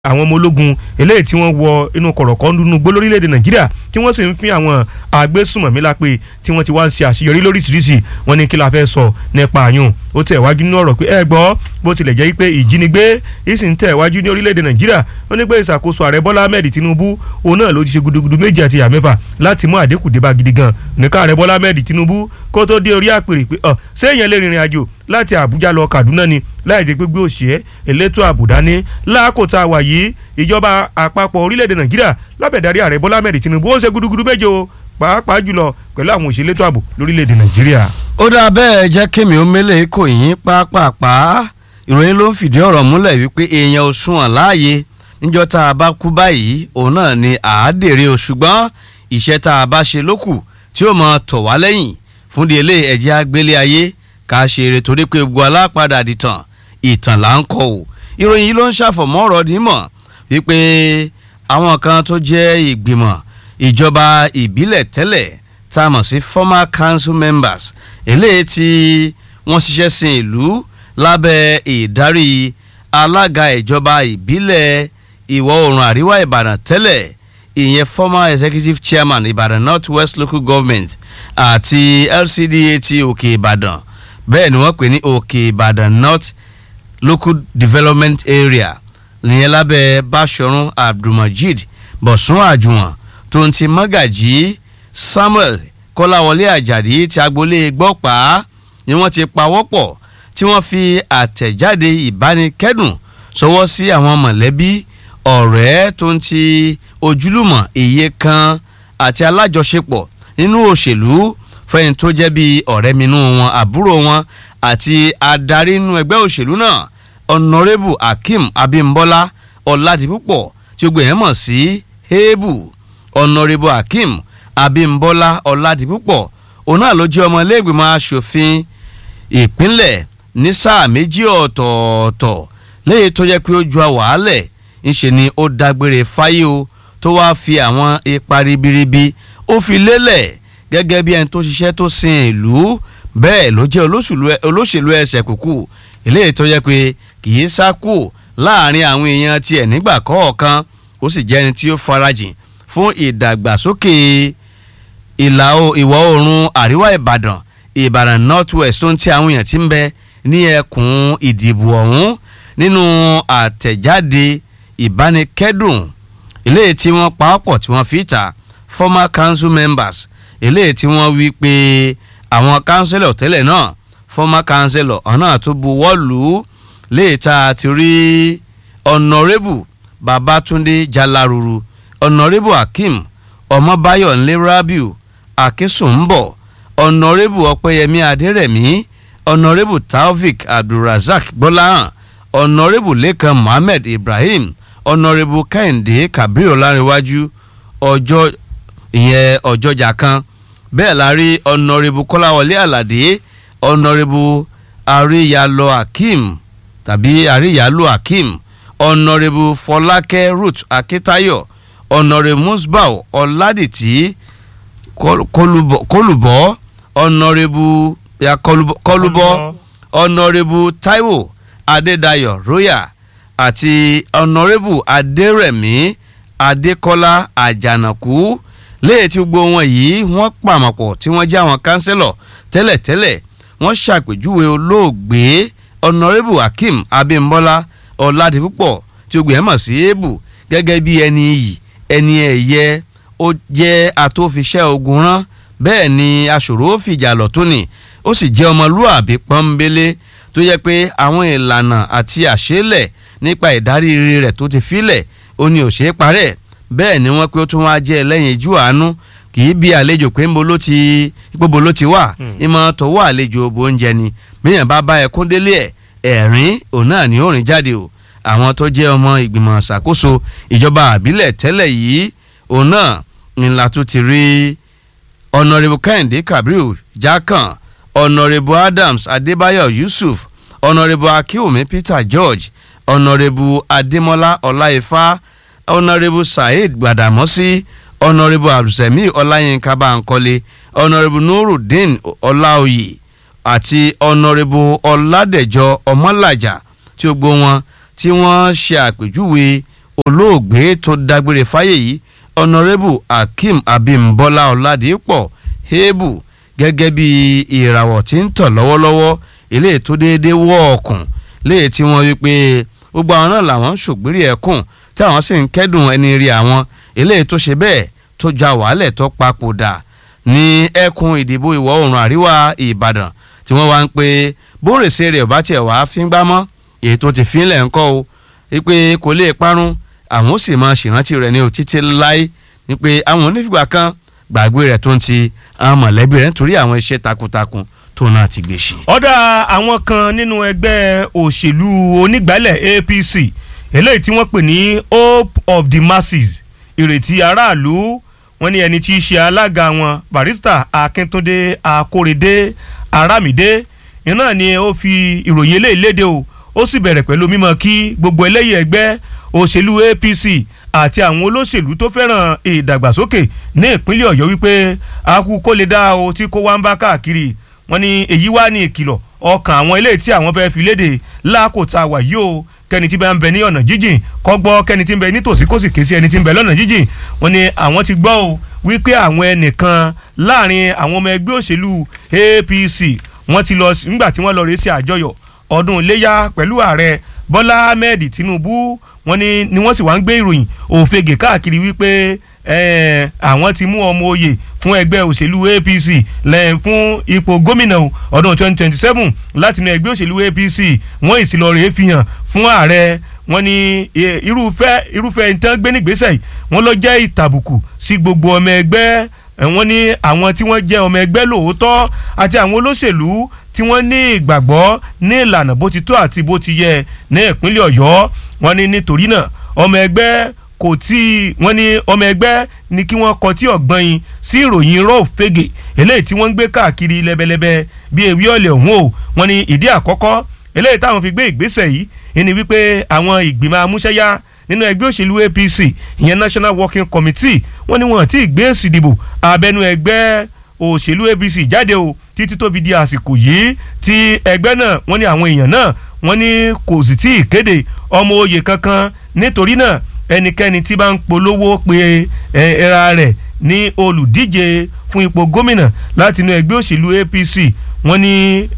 àwọn ọmọ ológun eléyìí tí wọ́n wọ inú kọ̀rọ̀kọ́ nínú gbó lórílẹ̀‐èdè nàìjíríà tí wọ́n sì ń fi àwọn agbésùmọ̀mí lápè tí wọ́n ti wá ń ṣe àṣeyọrí lóríṣiríṣi wọ́n ní kí la fẹ́ sọ nípa àyùn ó tẹ̀ wájú nínú ọ̀rọ̀ pé ẹ gbọ́ bó tilẹ̀ jẹ́ pé ìjínigbé ìsì ń tẹ̀ wájú ní orílẹ̀‐èdè nàìjíríà ó ní pé ìṣàkóso ààrẹ bọ́lá ahmed tinubu òun náà ló ti ṣe gudugudu méjì àti ìyá mẹ́fà láti mú àdínkù dé bá gidi gan nìka ààrẹ bọ́lá ahmed tinubu kó tó dé orí àpèrè pé ọ ṣé èèyàn lè rìnrìn àjò láti àbújá lọ kaduna ni láì jẹ́ pé gbé òṣìṣẹ́ elétò àbùdá ní láàkótá wà yìí ìjọba àpapọ̀ orílẹ̀-èdè nàìjíríà lábẹ̀dárí ààrẹ bọ́lá ahmed tinubu ó ń ṣe gudugudu méje o pàápàá jùlọ pẹ̀lú àwọn òṣèlú ètò ààbò lórílẹ̀-èdè nàìjíríà. ó dáa bẹ́ẹ̀ jẹ́ kémi ó mélé kò yín pápápá ìròyìn ló ń fìdí ọ̀rọ̀ múlẹ̀ wípé èèyàn ò sunwọ̀n láàyè níjọ́ tá a bá kú báyìí òun náà ni àádèrè o ṣùgbọ́n iṣẹ́ tá a bá ṣe lókù tí ó mọ tọ̀ wá lẹ́yìn fún di ilé ẹ̀jẹ̀ agbélé ayé ká ṣe eré torí pé gbogbo alápadà dìtàn ìtàn là ń kọ o ìròyìn yìí ló ń ṣàfọ̀mọ́ ọ̀rọ̀ nímọ̀ wípé àwọn kan tó jẹ́ ìgbìmọ̀ ìjọba ìbílẹ̀ tẹ́lẹ̀ tá a mọ̀ sí former council members eléyìí tí wọ́n ṣiṣẹ́ sin ìlú lábẹ́ ìdarí alága ìjọba ìbílẹ̀ ìwọ̀ oòrùn àríwá ìbàdàn tẹ́lẹ̀ ìyẹn former executive chairman ìbàdàn north west local government àti lcda ti òkè ìbàdàn bẹ́ẹ̀ ni wọ́n pè ní òkè ìbàdàn north local development area nìyẹn lábẹ́ báṣọ̀run abdulmajid bọ̀sùn àjùwọ̀n tó ń ti mọ́gàjì samuel kọ́láwọlé àjàdí ti agboolé gbọ́pàá ni wọ́n ti pawọ́pọ̀ tí wọ́n fi àtẹ̀jáde ìbánikẹ́dùn sọwọ́ sí àwọn mọ̀lẹ́bí ọ̀rẹ́ tó ń ti ojúlùmọ̀ iye kan àti alájọṣepọ̀ nínú òṣèlú fẹ́yìn tó jẹ́ bí ọ̀rẹ́ minú wọn àbúrò wọn àti adarí inú ẹgbẹ́ òṣèlú náà ọ̀nàrẹ́bù akeem abimbola ọ̀làdìpúpọ̀ tí ó gbìyànjú mọ̀ sí hebu ọ̀nàrẹ́bù akeem abimbola ọ̀làdìpúpọ̀ òun náà ló jẹ́ ọmọ iléègbìmọ̀ asòfin ìpínlẹ̀ ní sáà méjì ọ̀tọ̀ọ̀tọ̀ léyìí tó jẹ́ pé ó ju àwàálẹ̀ ńṣe ni ó dágbére fáyé o tó wáá fi àwọn ipa ribiribi ó fi lélẹ̀ gẹ́gẹ́ bí ẹni tó ṣiṣẹ́ tó sin ìlú bẹ́ẹ̀ ló jẹ́ olóṣèlú ẹsẹ̀ kúkú eléyìí tó jẹ́ pé kì í sá kù láàrin àwọn èèyàn tiẹ̀ nígbà kọ̀ọ̀kan ó sì jẹ́ ẹni tí ó farajìn fún ìdàgbàsókè ìlà ìwọ̀ oòrùn àríwá ìbàdàn ìbàdàn north west tó ń tí àwọn èèyàn ti ń bẹ ní ẹkùn ìdìbò ọ̀hún nínú àtẹ̀jáde ìbánikẹ́dùn eléyìí tí wọ́n pawọ́pọ̀ tí wọ́n fi ta former council members eléyìí tí wọ́n wí pé àwọn councillor tẹ́lẹ̀ náà former councillor ọ̀nà tó buwọ́ lù ú léè tá a ti rí honourable babatunde jalaruru honourable akeem ọmọbáyọ̀ nlé rabiu akínsùnbọ̀ honourable ọpẹ́yẹmí adérẹ̀mí honourable taofik abdulrasaq gbọ́láhàn honourable lẹ́kan mohammed ibrahim honourable kẹ́hìndé kabir ọlárinwájú ọjọ́ ìyẹn ọjọ́jà kan bẹ́ẹ̀ la rí honourable kọ́láwọlé àlàdé honourable àríyálò akeem tàbí àríyálò akeem honourable fọlákẹ́ ruth akitayo honourable musbau ọ̀làdìtì kólùbọ́ honourable kọlùbọ́ honourable taiwo adédayọ̀ royal àti honourable adérẹ̀mí adékọ́lá àjànàkú léyìí tí gbogbo wọn yìí wọ́n pàmọ̀pọ̀ tí wọ́n jẹ́ àwọn kánsẹ́lọ̀ tẹ́lẹ̀tẹ́lẹ̀ wọ́n ṣàpèjúwe olóògbé honourable akeem abimbola ọ̀làdìpúpọ̀ tí gbogbo ẹ̀ mọ̀ sí èébù gẹ́gẹ́ bí ẹni iyì ẹni ẹ̀yẹ ó jẹ́ àtòfiṣẹ́ ogun rán bẹ́ẹ̀ ni aṣòro fìjà lọ́tún ni ó sì jẹ́ ọmọlúàbí pọ́nbélé tó yẹ pé àwọn ìlànà àti àṣélẹ̀ nípa ìdarí rẹ̀ tó ti filẹ̀ ó ní òṣèré parẹ́ bẹ́ẹ̀ ni wọ́n pé ó tún wá jẹ́ ẹlẹ́yin ijú àánú kì í bí àlejò pé ńbo ló ti gbogbo ló ti wà ìmọ̀ tọwọ́ àlejò òbò oúnjẹ ni bíyàn bá bá ẹkún délé ẹ̀ ẹ̀rín òun náà ni ó rìn jáde o àwọn tó jẹ́ ọmọ ìgbìmọ̀ ṣàkóso ìjọba àbílẹ̀ tẹ́lẹ̀ yìí òun náà ńlá tó ti rí honourable kẹ́hìndé kabiru jákàn honourable adams adébáyọ̀ yusuf honourable akínwùmí peter george honourable adémọlá ọláìfá honourable saheed gbàdàmọ́sí honourable abdulsemi ọláyínká báńkọ́lé honourable nurudeen ọláòyè àti honourable ọládẹ̀jọ ọmọlàjà tí ó gbó wọn tí wọ́n ṣe àpèjúwe olóògbé tó dágbére fáyé yìí honourable akeem abimbola ọ̀làdìpọ̀ hebu gẹ́gẹ́ bí ìràwọ̀ tí ń tọ̀ lọ́wọ́lọ́wọ́ eléyìí tó déédéé wọ́ ọ̀kùn léyìí tí wọ́n wí pé gbogbo àwọn náà làwọn ń ṣògbérí ẹ̀kùn tí àwọn sì ń kẹ́dùn ẹni rí àwọn eléyìí tó ṣe bẹ́ẹ̀ tó ja wàhálẹ̀ tó papòdà ní ẹkùn ìdìbò ìwọ̀ oòrùn àríwá ìbàdàn tí wọ́n wá ń pe bórèsé rẹ̀ ọ̀bá tiẹ̀ wá fíngbá mọ́ èyí tó ti fínlẹ̀ ńkọ́ o wípé kò lè parun àwọn ó sì máa ṣèrántí rẹ̀ ní o títí láé ní pé àwọn onífìgbà kan gbàgbé rẹ̀ tó ń ti àwọn mọ̀lẹ́bí rẹ̀ nítorí àwọn iṣẹ́ takuntakun tó náà ti gbé ṣe. ọ̀dà àwọn kan nínú ẹgbẹ́ òṣèlú onígbàálẹ̀ APC eléyìí tí wọ́n pè ní Hope of the Masses ìrètí aráàlú wọ́n ní ẹni tí í ṣe alága wọn barista Akíntúndé Akórèdé Arámidé iná ni ó fi ìròyìn eléyìí léde o ó sì bẹ̀rẹ̀ pẹ̀lú mímọ̀ kí gbogbo ẹlẹ́yìn ẹgbẹ́ òṣèlú APC àti àwọn olóṣèlú tó fẹ́ràn ìdàgbàsókè ní ìpínlẹ̀ Ọ̀yọ́ wípé akú kó lè dá o tí kó wá ń bá káàkiri wọ́n ní èyí wá ní ìkìlọ̀ ọkàn àwọn eléyìí tí àwọn fẹ́ fi léde lákòótá wà yìí o kẹ́ni tí bá ń bẹ ní ọ̀nà jíjìn kọ́ gbọ́ kẹ́ni tí ń bẹ nítòsí kó sì ké sí ẹni tí ń bẹ lọ́nà jíjìn wọ́n ní àwọn ti gbọ́ o wípé àwọn ẹnìkan láàrin àwọn ọmọ ẹgbẹ́ òṣèlú APC wọ́n ti lọ nígbà tí wọ́n lọ rèé sí àjọyọ̀ ọdún iléyà pẹ̀lú ààrẹ Bọ́lá Ahmed Tinubu wọ́n ní ni wọ́n sì wá ń gbé ìròyìn òfegè káàkiri wípé àwọn ti mú ọmọ oyè fún ẹgbẹ́ òṣèlú APC lẹ́yìn fún ipò gómìnà ọdún 2027 látinú ẹgbẹ́ òṣèlú APC wọ́n ìsìlọ̀rẹ́ fi hàn fún ààrẹ wọ́n ní irúfẹ́ irúfẹ́ ìtàn gbé nígbésẹ̀ wọ́n lọ jẹ́ ìtàbùkù sí gbogbo ọmọ ẹgbẹ́ wọ́n ní àwọn tí wọ́n jẹ́ ọmọ ẹgbẹ́ lóòótọ́ àti àwọn olóṣèlú tí wọ́n ní ìgbàgbọ́ ní ìlànà bó ti tó àti bó ti yẹ ní ìpínlẹ̀ Ọ̀yọ́ wọ́n ní nítorí náà ọmọ ẹgbẹ́ kò tí wọ́n ní ọmọ ẹgbẹ́ ní kí wọ́n kọtí ọ̀gbọ́n yín sí ìròyìn irọ́ òfegè eléyìí tí wọ́n ń gbé káàkiri lẹ́bẹ̀lẹ́bẹ̀ bí ewé ọ̀lẹ̀ ọ̀hún o wọ́n ní ìdí àkọ́kọ́ eléyìí táwọn fi gbé ìgbésẹ̀ yìí ni wípé àwọn ìgbìmọ̀ amúṣẹ́yá nínú ẹgbẹ́ òṣèlú APC ìyẹn National Working Committee wọ́n ní wọ́n ti gbé èsì ìdìbò abẹ́nú ẹgbẹ́ òṣèlú APC jáde o títí tó fi di àsìkò yìí tí ẹgbẹ́ náà wọ́n ní àwọn èèyàn náà wọ́n ní kò sì tí ì kéde ọmọ oyè kankan nítorí náà ẹnikẹ́ni tí bá ń polówó pe ẹra rẹ̀ ní olùdíje fún ipò gómìnà láti inú ẹgbẹ́ òṣèlú APC wọ́n ní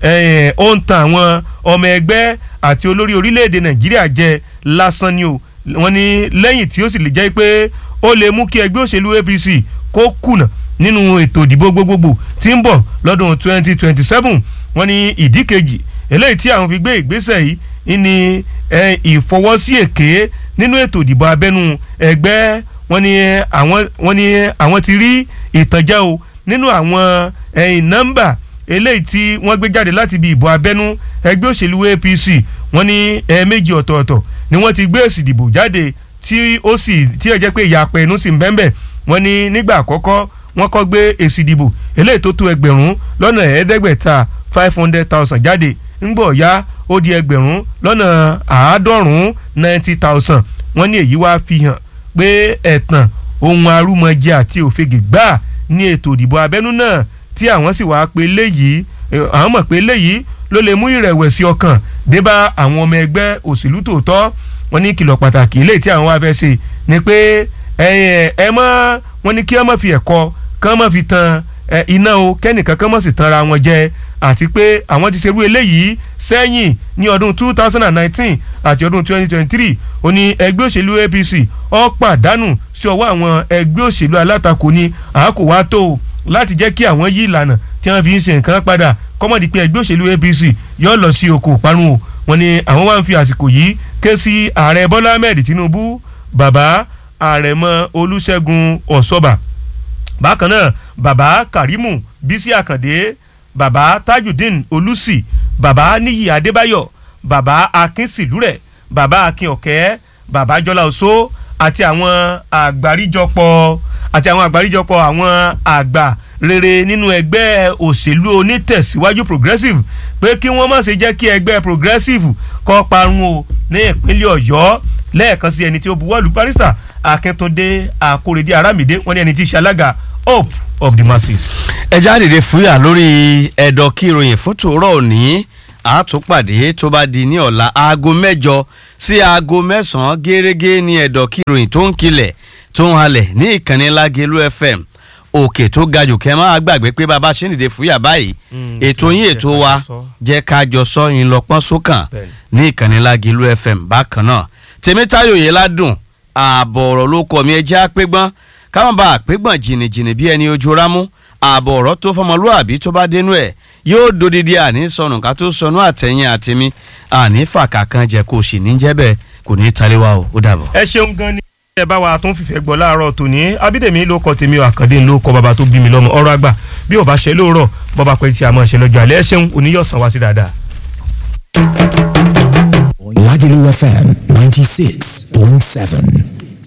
ó ń tan àwọn ọmọ ẹgbẹ́ àti olórí orílẹ̀-èdè Nàìjíríà jẹ lásán ni o wọ́n ní lẹ́yìn tí ó sì lè jẹ́ pé ó lè mú kí ẹgbẹ́ òṣèlú APC kó kùnà nínú ètò ìdìbò gbogbogbò tí ń bọ̀ lọ́dún 2027 wọ́n ní ìdí kejì eléyìí tí àwọn fi gbé ìgbésẹ̀ yìí ní ìfọwọ́sí èké nínú ètò ìdìbò abẹ́nú ẹgbẹ́ wọ́n ní àwọn wọ́n ní àwọn ti rí ìtànjẹ o nínú àwọn nọ́mbà eléyìí tí wọ́n gbé jáde láti ibi ìbò abẹ́nú ẹgbẹ́ òṣèlú APC wọ́n ní ẹ̀ẹ̀mejì ọ̀tọ̀ọ̀tọ̀ ni wọ́n ti gbé èsì ìdìbò jáde tí ó sì tí ẹ jẹ́ pé ìyàpẹ̀ ẹnu sì ń bẹ́ẹ̀ wọ́n ní nígbà àkọ́kọ́ wọ́n kọ́ gbé èsì ìdìbò eléyìí tó tó ẹgbẹ̀rún lọ́nà ẹ̀ẹ́dẹ́gbẹ̀ta five hundred thousand jáde ńgbọ̀ ya ó di ẹgbẹ̀rún lọ́nà àádọ́rùn-ún ninety thousand wọ́n ní èyí wá fi hàn pé ẹ̀tàn ohun arúmọjẹ àti òfegè gbà ní ètò ìdìbò abẹ́nú náà tí àwọn sì wá pé léyìí àwọn mọ̀ pé léyìí ló lè mú ìrẹ̀wẹ̀sì ọkàn dé bá àwọn ọmọ ẹgbẹ́ òṣèlú tòótọ́ wọ́n ní kìlọ̀ pàtàkì eléyìí tí àwọn wá fẹ́ ṣe ni pé ẹ mọ́ wọ́n ní kí wọ́n má fi ẹ̀kọ́ kán má fi tan iná o kẹ́nìkan kán má sì tanra wọn jẹ àti pé àwọn ti ṣerú eléyìí sẹ́yìn ní ọdún two thousand and nineteen àti ọdún twenty twenty three ó ní ẹgbẹ́ òṣèlú APC ó pàdánù sí ọwọ́ àwọn ẹgbẹ́ òṣèlú alátakò ní àákò wá tó láti jẹ́ kí àwọn yí ìlànà tí wọ́n fi ń ṣe nǹkan padà kọ́mọ̀dé pé ẹgbẹ́ òṣèlú APC yóò lọ sí oko ìparun o wọ́n ní àwọn wá ń fi àsìkò yìí ké sí ààrẹ Bọ́lá Ahmed Tinubu bàbá àrẹ̀mọ Olúṣẹ́gun Ọ̀ṣọ́bà bákan náà bàbá Karimu Bísí Àkàndé bàbá Tajudeen Olùsì bàbá Níyì Adébáyọ̀ bàbá Akínsìlúrẹ̀ bàbá Akínọ̀kẹ́ bàbá Jọlá Oṣó àti àwọn àgbáríjọpọ̀ àti àwọn àgbáríjọpọ̀ àwọn àgbà rere nínú ẹgbẹ́ òṣèlú onítẹ̀síwájú progressive pé kí wọ́n má ṣe jẹ́ kí ẹgbẹ́ progressive kó parun o ní ìpínlẹ̀ Ọ̀yọ́ lẹ́ẹ̀kan sí ẹni tí ó buwọ́lù barrister Akíntúndé Akórèdé Arámidé wọ́n ní ẹni tí í ṣe alága hope of the masses. ẹ jáde fúyà lórí ẹ̀dọ̀ kí ìròyìn fún tòórọ́ òní àtúpàdé tó bá di ní ọ̀la aago mẹ́jọ sí aago mẹ́sàn-án gẹ́gẹ́ ní ẹ̀dọ̀ kí ìròyìn tó ń kilẹ̀ tó ń halẹ̀ ní ìkànnì Lágelú FM òkè tó ga jù kẹ́ máa gbàgbé pé bàbá ṣe ń dìde fúyà báyìí Mm, ètò yín jẹ́ ètò ká wa jọ sọ. jẹ́ ká jọ sọ yín lọ́pọ́n sókàn Bẹ́ẹ̀ni. ní ìkànnì Lágelú FM bákan náà tèmítáyò yẹn ládùn ààbọ̀ ọ̀rọ̀ ló kọ́ mi ẹ jẹ́ àpégbọ́n káwọn bá àpégbọ́n jìnnìjìnnì bí ẹni ojú rámú ààbọ̀ ọ̀rọ̀ tó fọmọlúàbí tó bá dénú ẹ̀ yóò dodidi àní sọnù ká tó sọnù àtẹ̀yìn àtẹ̀mí àní fàkà kan jẹ kó o sì ní jẹ́ bẹ́ẹ̀ kò ní í taléwa o ó dàbọ̀. ẹ ṣeun gan ni ẹ bá wa tó ń fìfẹ́ gbọ́ láàárọ̀ tòní abídèmí ló kọ tèmi ò àkàndé ló kọ bàbá tó bí mi lọ́mọ ọ̀rọ̀ àgbà bí ò bá ṣe lóòrọ̀ bọ́ba pẹ́ tí a máa ṣe lọ́jọ́ alẹ́ ẹ ṣeun oníyọ̀sán wá sí dáadáa. Lagelu FM 96.7.